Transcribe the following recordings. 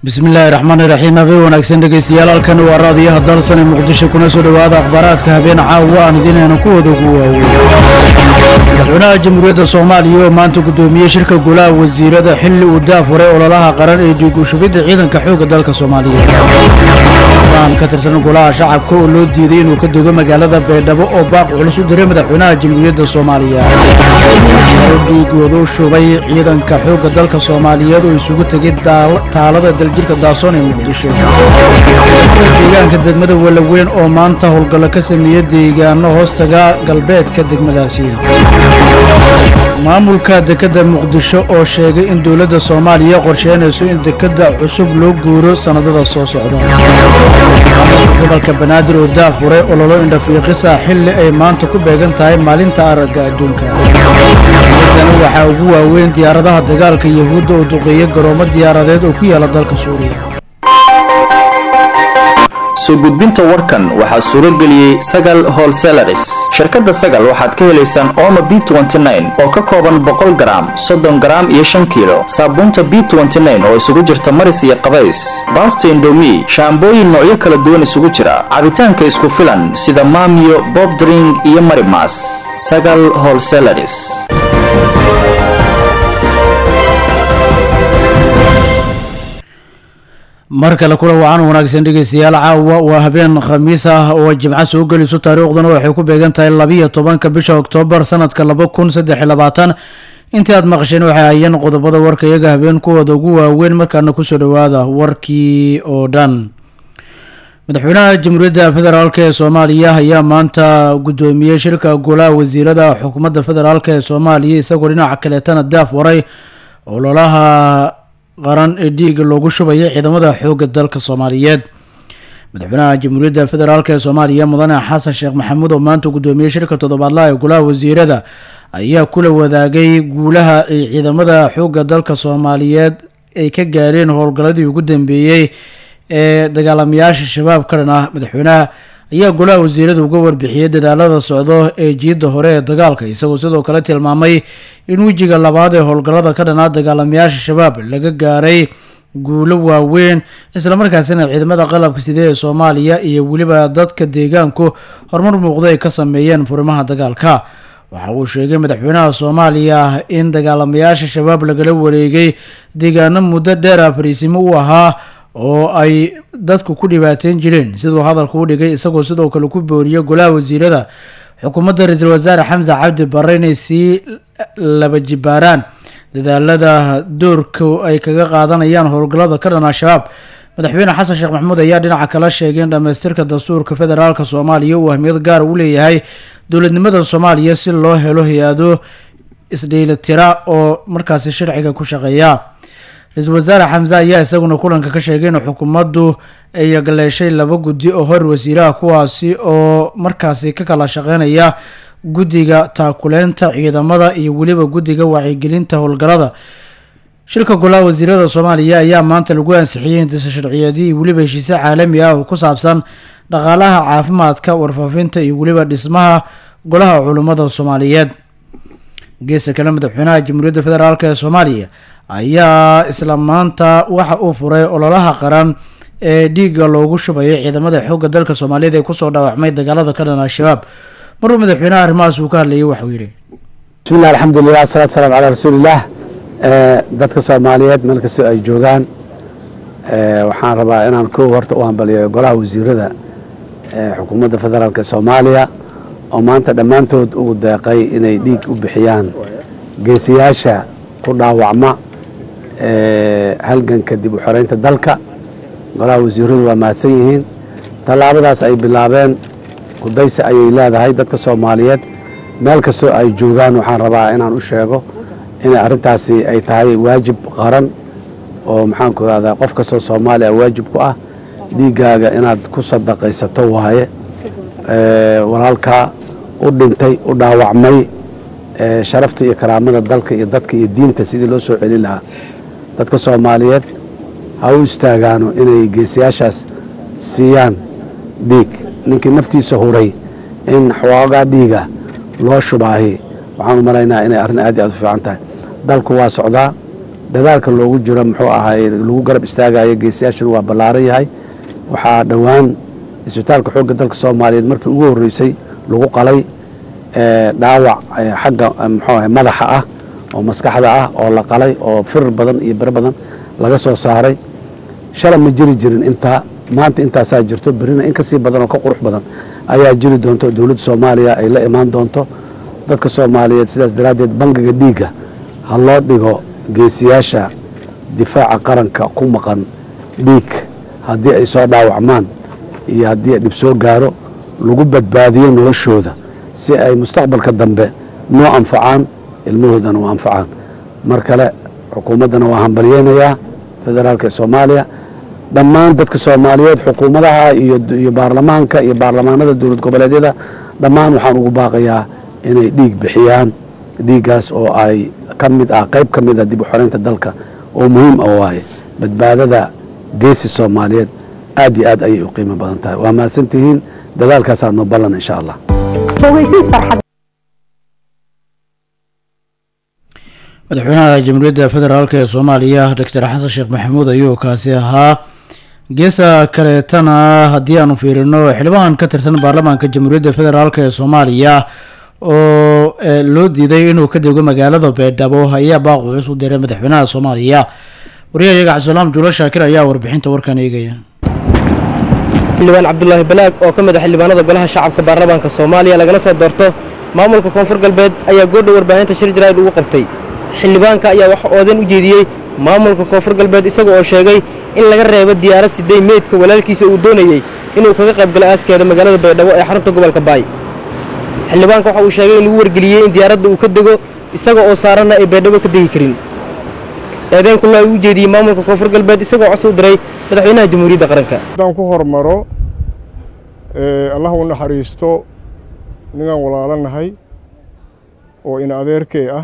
bismillaahi raxmaani raxiim habeen wanaagsan dhegeystayaal halkan waa raadiyaha dalsan ee muqdisho kuna soo dhowaada akhbaaraadka habeen caawa aan idinayna kuwada ugu waaweyn madaxweynaha jamhuuriyadda soomaaliya oo maanta guddoomiyey shirka golaha wasiirada xilli uu daafuray ololaha qaran ee dhiigushubidda ciidanka xoogga dalka soomaaliyeed aan ka tirsan golaha shacabka oo loo diiday inuu ka dogo magaalada baydhabo oo baaq culus u diray madaxweynaha jamhuuriyadda soomaaliya dhiigooda u shubay ciidanka xoogga dalka soomaaliyeed oo isugu tegay taalada daljirka daasoon ee muqdisho deegaanka degmada walaweyn oo maanta howlgallo ka sameeya deegaano hoostaga galbeedka degmadaasi maamulka dekedda muqdisho oo sheegay in dowladda soomaaliya qorsheynayso in dekedda cusub loo guuro sannadada soo socda gobolka banaadir oo daafuray ololo indhafiiqisa xilli ay maanta ku beegan tahay maalinta aragga adduunka dana waxaa ugu waaweyn diyaaradaha dagaalka yahuudda oo duqeeya garoomo diyaaradeed oo ku yaala dalka suuriya soo gudbinta warkan waxaa suuro geliyey sagal holselaris shirkadda sagal waxaad ka helaysaan ooma b oo ka kooban boqol garaam soddon garaam iyo shan kiilo saabuunta b oo isugu jirta maris iyo qabays baasta indomi shaambooyin noocyo kala duwan isugu jira cabitaanka isku filan sida maamiyo bobdring iyo marimas sagal holselaris mar kale kula wacan wanaagsan dhegeystayaal caawa waa habeen khamiis ah oo jimco soo geliso taariikhduna waxay ku beegan tahay labiyo tobanka bisha oktoobar sanadka laba kun saddex iyo labaatan intii aad maqasheen waxay hayeen qodobada warka iyaga habeen kuwooda ugu waaweyn markaana kusoo dhowaada warkii oo dhan madaxweynaha jamhuuriyadda federaalk ee soomaaliya ayaa maanta guddoomiyey shirka golaha wasiirada xukuumadda federaalk ee soomaaliya isagoo dhinaca kaleetana daaf waray ololaha qaran ee dhiiga loogu shubaya ciidamada xoogga dalka soomaaliyeed madaxweynaha jamhuuriyadda federaalk ee soomaaliya mudane xasan sheekh maxamuud oo maanta guddoomiyey shirka toddobaadlaha ee golaha wasiirada ayaa kula wadaagay guulaha ay ciidamada xoogga dalka soomaaliyeed ay ka gaareen howlgalladii ugu dambeeyey ee dagaalamayaasha shabaab ka dhan ah madaxweynaha ayaa golaha wasiirada uga warbixiyey dadaalada socdo ee jiidda hore ee dagaalka isagoo sidoo kale tilmaamay in wejiga labaad ee howlgallada ka dhanaa dagaalamayaasha shabaab laga gaaray guulo waaweyn islamarkaasina ciidamada qalabka sidee ee soomaaliya iyo weliba dadka deegaanku horumar muuqda ay ka sameeyeen furimaha dagaalka waxa uu sheegay madaxweynaha soomaaliya in dagaalamayaasha shabaab lagala wareegay deegaano muddo dheer ah fariisimo u ahaa oo ay dadku ku dhibaateyn jireen siduu hadalka u dhigay isagoo sidoo kale ku booriyey golaha wasiirada xukuumadda ra-iisul wasaare xamse cabdi barre inay sii laba jibaaraan dadaalada doorka ay kaga qaadanayaan howlgallada ka dhan al-shabaab madaxweyne xasan sheekh maxamuud ayaa dhinaca kala sheegay in dhammaystirka dastuurka federaalk soomaaliya uu ahmiyad gaar u leeyahay dowladnimada soomaaliya si loo helo hay-ado isdheelitira oo markaasi sharciga ku shaqeeya ra-iisul wasaare xamse ayaa isaguna kulanka ka sheegay in xukuumaddu ay galeeshay laba guddi oo hor wasiiraha kuwaasi oo markaasi ka kala shaqeynaya guddiga taakuleynta ciidamada iyo weliba guddiga wacyigelinta howlgallada shirka golaha wasiirada soomaaliya ayaa maanta lagu ansixiyey hindisa sharciyeedyo iyo weliba heshiisyo caalami ah oo ku saabsan dhaqaalaha caafimaadka warfaafinta iyo weliba dhismaha golaha culummada soomaaliyeed geesta kale madaxweynaha jamhuuriyadda federaalk ee soomaaliya ayaa isla maanta waxa uu furay ololaha qaran ee dhiigga loogu shubayo ciidamada xoogga dalka soomaaliyeed ee kusoo dhaawacmay dagaalada ka dhan al-shabaab maruu madaxweynaha arrimahaas uu ka hadlayay waxuu yidhi bismillahi alxamdulilah wasalatu salaam calaa rasuulillaah dadka soomaaliyeed meel kastoo ay joogaan waxaan rabaa inaan kow horta u hambaliyo golaha wasiirada xukuumadda federaalk ee soomaaliya oo maanta dhammaantood ugu deeqay inay dhiig u bixiyaan geesiyaasha ku dhaawacma halganka dib u xoreynta dalka golaha wasiiradu waa mahadsan yihiin tallaabadaas ay bilaabeen kudaysi ayay leedahay dadka soomaaliyeed meel kastoo ay joogaan waxaan rabaa inaan u sheego inay arrintaasi ay tahay waajib qaran oo maxaanku irahdaa qof kastoo soomaaliya waajib ku ah dhiiggaaga inaad ku sadaqaysato waaye walaalkaa u dhintay u dhaawacmay sharafta iyo karaamada dalka iyo dadka iyo diinta sidii loo soo celin lahaa dadka soomaaliyeed ha u istaagaano inay geesiyaashaas siiyaan dhiig ninkii naftiisa huray in xoogaa dhiiga loo shubaahi waxaan u maraynaa inay arrin aad iyo aad u fiican tahay dalku waa socdaa dadaalka loogu jiro muxuu ahay lagu garab istaagayo geesiyaashana waa ballaaran yahay waxaa dhowaan isbitaalka xoogga dalka soomaaliyeed markii ugu horreysay lagu qalay dhaawac xagga muxuu ahay madaxa ah oo maskaxda ah oo la qalay oo firir badan iyo biro badan laga soo saaray shalay ma jiri jirin intaa maanta intaasaa jirto berina in kasii badan oo ka qurux badan ayaa jiri doonto dowladda soomaaliya ay la imaan doonto dadka soomaaliyeed sidaas daraaddeed bangiga dhiigga ha loo dhigo geesiyaasha difaaca qaranka ku maqan dhiig haddii ay soo dhaawacmaan iyo haddii dhib soo gaaro lagu badbaadiyo noloshooda si ay mustaqbalka dambe noo anfacaan ilmahoodana u anfacaan mar kale xukuumaddana waa hambalyeynayaa federaalka ee soomaaliya dhammaan dadka soomaaliyeed xukuumadaha iyo baarlamaanka iyo baarlamaanada dowlad goboleedyada dhammaan waxaan ugu baaqayaa inay dhiig bixiyaan dhiiggaas oo ay ka mid ah qayb ka mid ah dib u xoreynta dalka oo muhiim ah waaye badbaadada geesi soomaaliyeed aad iyo aad ayay u qiimo badan tahay waa mahadsantihiin dadaalkaasaad noo ballan insha allah madaxweynaha jamhuuriyadda federaalk ee soomaaliya doctor xasan sheekh maxamuud ayuu kaasi ahaa geesa kaleetana haddii aanu fiirino xildhibaan ka tirsan baarlamaanka jamhuuriyadda federaalk ee soomaaliya oo loo diiday inuu ka dego magaalada beedhabo ayaa baaq culus u diray madaxweynaha soomaaliya wariyahayaga cabdisalaam juulo shaakir ayaa warbixinta warkan eegaya xildhibaan cabdulaahi balaag oo ka mid a xildhibaanada golaha shacabka baarlamaanka soomaaliya lagana soo doorto maamulka koonfur galbeed ayaa goordha warbaahinta shir jaraa'id ugu qabtay xildhibaanka ayaa wax oodan u jeediyey maamulka koonfur galbeed isaga oo sheegay in laga reebo diyaarad sidey meydka walaalkiisa uu doonayey inuu kaga qayb galo aaskeeda magaalada baydhabo ee xarunta gobolka baay xildhibaanka waxa uu sheegay in lagu wargeliyey in diyaaradda uu ka dego isaga oo saaranna ay baydhabo ka degi karin eedeen kulla uu u jeediyey maamulka koonfur galbeed isagoo cos u diray madaxweynaha jamhuuriyadda qaranka haddaan ku hormaro allah u naxariisto ninaan walaalanahay oo in adeerkee ah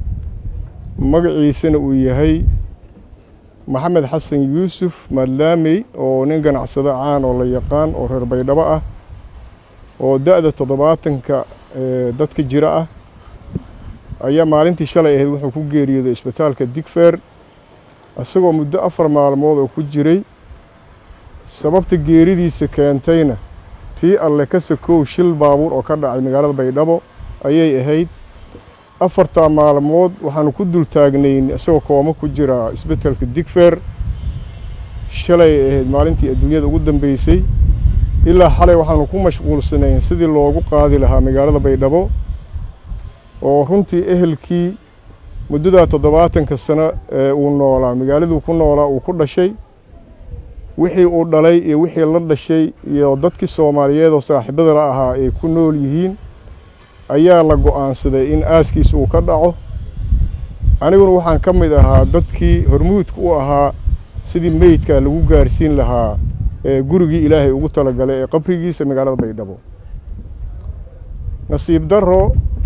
magaciisana uu yahay maxamed xasan yuusuf madlaamey oo nin ganacsado caan oo la yaqaan oo reer baydhabo ah oo da'da toddobaatanka dadka jira ah ayaa maalintii shalay ahayd wuxuu ku geeriyooday isbitaalka digfeer isagoo muddo afar maalmood oo ku jiray sababta geeridiisa keentayna tii alle ka sakow shil baabuur oo ka dhacay magaalada baydhabo ayay ahayd afartaa maalmood waxaanu ku dul taagnayn isagoo kooma ku jira isbitaalka digfeer shalay ahayd maalintii adduunyada ugu dambeysay ilaa xalay waxaanu ku mashquulsanayn sidii loogu qaadi lahaa magaalada baydhabo oo runtii ehelkii muddadaa toddobaatanka sano ee uu noolaa magaaladuu ku noolaa uu ku dhashay wixii uu dhalay iyo wixii la dhashay iyo dadkii soomaaliyeed oo saaxiibada la ahaa ay ku nool yihiin ayaa la go'aansaday in aaskiis uu ka dhaco aniguna waxaan ka mid ahaa dadkii hormuudka u ahaa sidii meydka lagu gaarsiin lahaa ee gurigii ilaahay ugu talagalay ee qabrigiisa magaalada baydhabo nasiib darro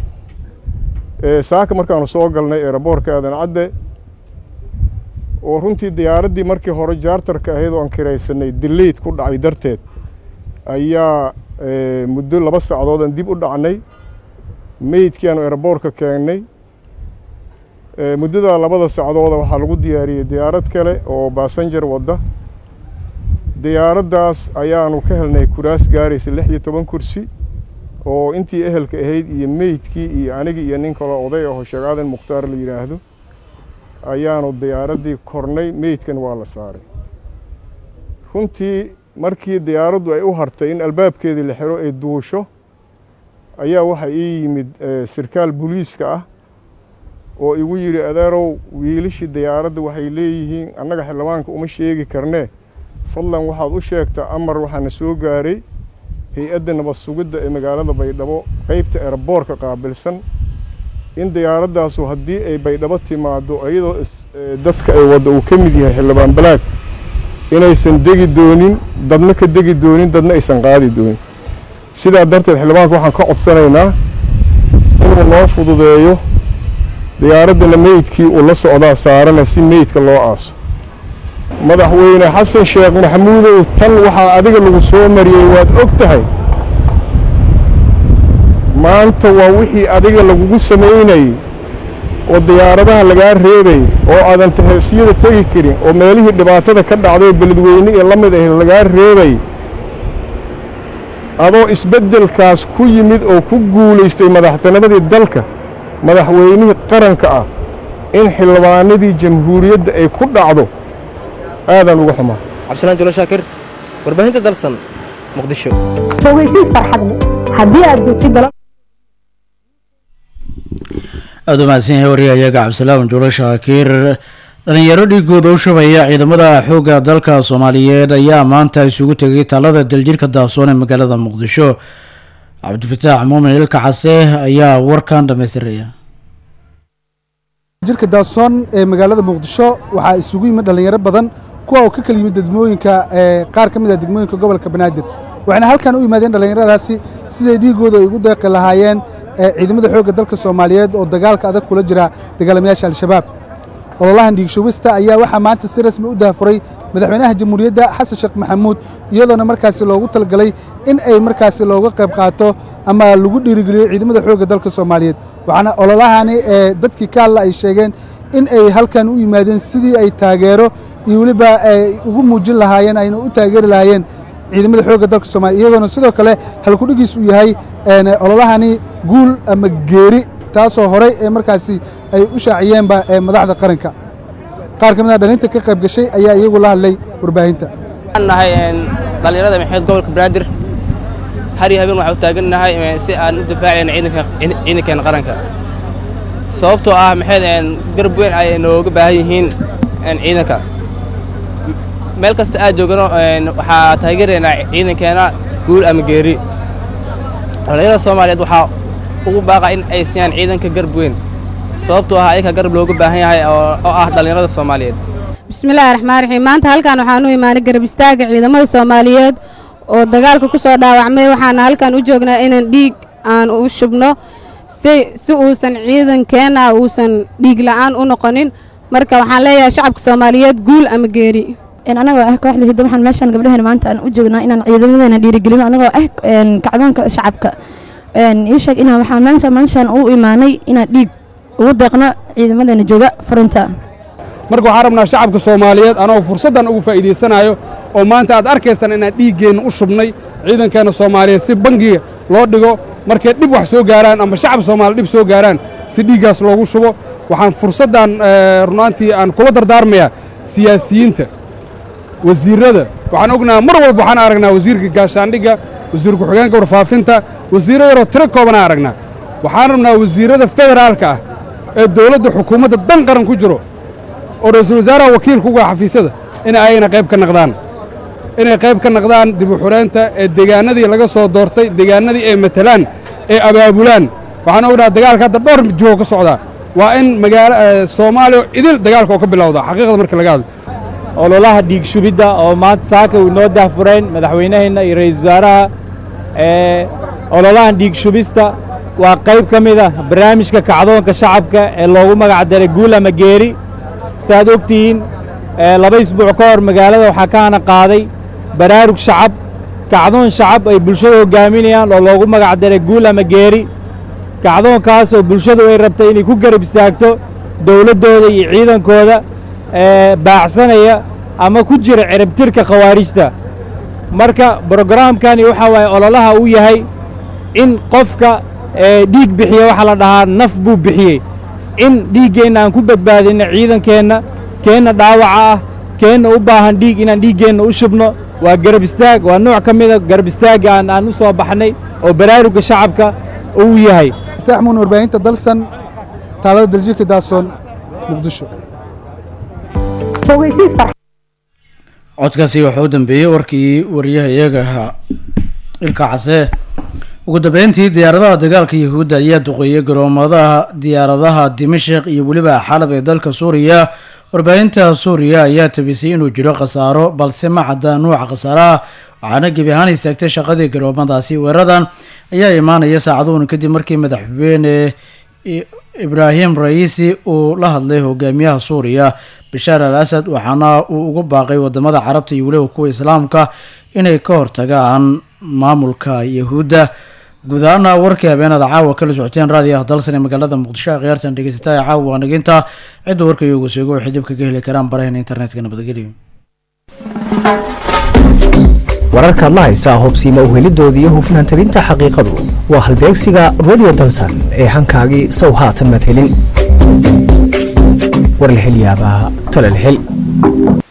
saaka markaanu soo galnay eeraboorka aadan cadde oo runtii diyaaraddii markii hore jaartarka ahayd oo aan kiraysanay dileyd ku dhacay darteed ayaa muddo laba sacdood aan dib u dhacnay meydkii aanu eeraboorka keennay muddadaa labada sacdooda waxaa lagu diyaariyey diyaarad kale oo baasanjar wadda diyaaraddaas ayaanu ka helnay kuraas gaaraysa lix iyo toban kursi oo intii ehelka ahayd iyo meydkii iyo anigii iyo nin kaloo oday aho sheekh aadan mukhtaar la yidhaahdo ayaanu diyaaraddii kornay meydkan waa la saaray runtii markii diyaaraddu ay u hartay in albaabkeedii la xiro ay duusho ayaa waxaa ii yimid sirkaal booliiska ah oo igu yidhi adeerow wiilashii diyaaradda waxay leeyihiin annaga xildhibaanka uma sheegi karnee fadlan waxaad u sheegtaa amar waxaana soo gaaray hay-adda nabad sugidda ee magaalada baydhabo qeybta eraboorka qaabilsan in diyaaradaasu haddii ay baydhabo timaaddo iyadoo dadka ay wadda uu ka mid yahay xildhibaan balaag inaysan degi doonin dadna ka degi doonin dadna aysan qaadi doonin sidaa darteed xildhibaanka waxaan ka codsanaynaa inuu noo fududeeyo diyaaraddana meydkii uu la socdaa saarana si meydka loo aaso madaxweyne xasan sheekh maxamuudow tan waxaa adiga lagu soo mariyey waad og tahay maanta waa wixii adiga lagugu samaynayey oo diyaaradaha lagaa reebay oo aadan taheesiyada tegi karin oo meelihii dhibaatada ka dhacday oo beledweyne ee la mid ahayd lagaa reebay adoo isbeddelkaas ku yimid oo ku guulaystay madaxtinimadii dalka madaxweynihii qaranka ah in xildhibaanadii jamhuuriyadda ay ku dhacdo aadaan uga xumaa cabdisalaan julo shaakir warbaahinta dalsan muqdisho fogeysiis farxadle haddii aad joogtid dala aada u mahadsan yahay wariyahayaga cabdisalaam juulo shaakiir dhalinyaro dhiigooda u shubaya ciidamada xoogga dalka soomaaliyeed ayaa maanta isugu tegay taalada daljirka daasoon ee magaalada muqdisho cabdifataax muumin ilka case ayaa warkan dhamaystiraya jirka daasoon ee magaalada muqdisho waxaa isugu yimid dhallinyaro badan kuwa oo ka kala yimid degmooyinka ee qaar ka mid ah degmooyinka gobolka banaadir waxayna halkan u yimaadeen dhallinyaradaasi siday dhiigooda ay ugu deeqi lahaayeen ee ciidamada xoogga dalka soomaaliyeed oo dagaalka adag kula jira dagaalamayaasha al-shabaab ololahan dhiigshubista ayaa waxaa maanta si rasmi u daahfuray madaxweynaha jamhuuriyadda xasan sheekh maxamuud iyadoona markaasi loogu talagalay in ay markaasi looga qayb qaato ama lagu dhiirigeliyo ciidamada xoogga dalka soomaaliyeed waxaana ololahani ee dadkii ka hadla ay sheegeen in ay halkan u yimaadeen sidii ay taageero iyo weliba ay ugu muujin lahaayeen ayna u taageeri lahaayeen ciidamada xoogga dalka soomaliya iyadoona sidoo kale halkudhigiis uu yahay ololahani guul ama geeri taasoo horey ee markaasi ay u shaaciyeenba ee madaxda qaranka qaar ka mid a dhalinta ka qayb gashay ayaa iyagu la hadlay warbaahinta waxaan nahay dhallinyarada maxamed gobolka banaadir har iyo habeen waxaan u taagannahay si aan u difaacayna ciidanka ciidankeena qaranka sababtoo ah maxayd garab weyn ay nooga baahan yihiin ciidanka meel kasta aad joogano waxaa taageeraynaa ciidankeena guul ama geeri dhallinyarada soomaaliyeed waxaa ugu baaqa in ay siiyaan ciidanka garab weyn sababtoo ah ayaka garab looga baahan yahay oo ah dhallinyarada soomaaliyeed bismillaahi raxmaan raxiim maanta halkan waxaan u imaanay garab istaaga ciidamada soomaaliyeed oo dagaalka ku soo dhaawacmay waxaana halkan u joognaa inaan dhiig aan u shubno si si uusan ciidankeenna uusan dhiig la'aan u noqonin marka waxaan leeyahay shacabka soomaaliyeed guul ama geeri anagoo ah kooxda hiddo waxaan meeshaan gabdhaheen maanta aan u joognaa inaan ciidamadeena dhiirigelino anagoo ah kacdoonka shacabka ii sheeg inaan waxaan maanta meeshaan u imaanay inaan dhiig ugu deeqno ciidamadeena jooga furinta marka waxaan rabnaa shacabka soomaaliyeed anoo fursaddan ugu faa'iidaysanayo oo maanta aad arkaysaan inaan dhiiggeenna u shubnay ciidankeenna soomaaliyeed si bangiga loo dhigo markay dhib wax soo gaaraan ama shacab soomaaliya dhib soo gaaraan si dhiiggaas loogu shubo waxaan fursaddan runaantii aan kula dardaarmayaa siyaasiyiinta wasiirrada waxaan ognaha mar walba waxaan aragnaa wasiirka gaashaandhigga wasiir ku-xigeenka warfaafinta wasiirra yaroo tiro koobanaa aragnaa waxaan rabnaa wasiirrada federaalka ah ee dawladda xukuumadda dan qaran ku jiro oo ra-iisul wasaaraha wakiilka uga xafiisyada in ayna qayb ka naqdaan inay qayb ka naqdaan dib u xureynta ee deegaanadii laga soo doortay deegaanadii ay matalaan ee abaabulaan waxaan ognaha dagaalka hadda dhowr jiho ka socdaa waa in magaalo soomaaliya idil dagaalka oo ka bilowda xaqiiqda marka laga hadlo ololaha dhiig shubidda oo maanta saaka uu inoo daahfureen madaxweynaheenna iyo ra-iisul wasaaraha ee ololahan dhiig shubista waa qayb ka mid ah barnaamijka kacdoonka shacabka ee loogu magac daray guul ama geeri saaad og tihiin laba isbuuc ka hor magaalada waxaa ka hana qaaday baraarug shacab kacdoon shacab ay bulshada hoggaaminayaan oo loogu magac daray guul ama geeri kacdoonkaas oo bulshadu ay rabtay inay ku garab istaagto dowladdooda iyo ciidankooda baacsanaya ama ku jira ciribtirka khawaarijta marka brogaraamkani waxaa waaye ololaha uu yahay in qofka dhiig bixiya waxaa la dhahaa naf buu bixiyey in dhiiggeenna aan ku badbaadinno ciidankeenna keenna dhaawaca ah keenna u baahan dhiig inaan dhiiggeenna u shubno waa garab istaag waa nooc ka mida garab istaagga aan aan u soo baxnay oo baraarugga shacabka uu yahay iftaax muun warbaahinta dalsan taalada daljirka daasoon muqdisho codkaasi waxaa u dambeeyey warkii wariyaha iyaga ahaa ilka case ugu dambeyntii diyaaradaha dagaalka yahuudda ayaa duqeeyey garoomadaha diyaaradaha dimashik iyo weliba xalab ee dalka suuriya warbaahinta suuriya ayaa tabisay inuu jiro khasaaro balse ma cadda nuuca khasaaraha waxaana gebi ahaan istaagtay shaqadii garoomadaasi weeradan ayaa imaanaya saacaduhun kadib markii madaxweyne ibraahim ra'iisi uu la hadlay hogaamiyaha suuriya bashaar al asad waxaana uu ugu baaqay wadamada carabta iyo weliba kuwa islaamka inay ka hortagaan maamulka yahuudda guud ahaana warkii habeenada caawa kala socoteen raadiyaha dalsan ee magaalada muqdisho ee khiyaartan dhegeysataa ee caawa waa naginta cidda warka iyogu seego waxay dib kaga heli karaan baraheena internetka nabadgelyo wararkaad la haysaa hubsiima uhelidooda iyo hufnaan tabinta xaqiiqadu waa halbeegsiga radio dalsan ee hankaagii sow haatan madhelin war la hel yaabaa tala la hel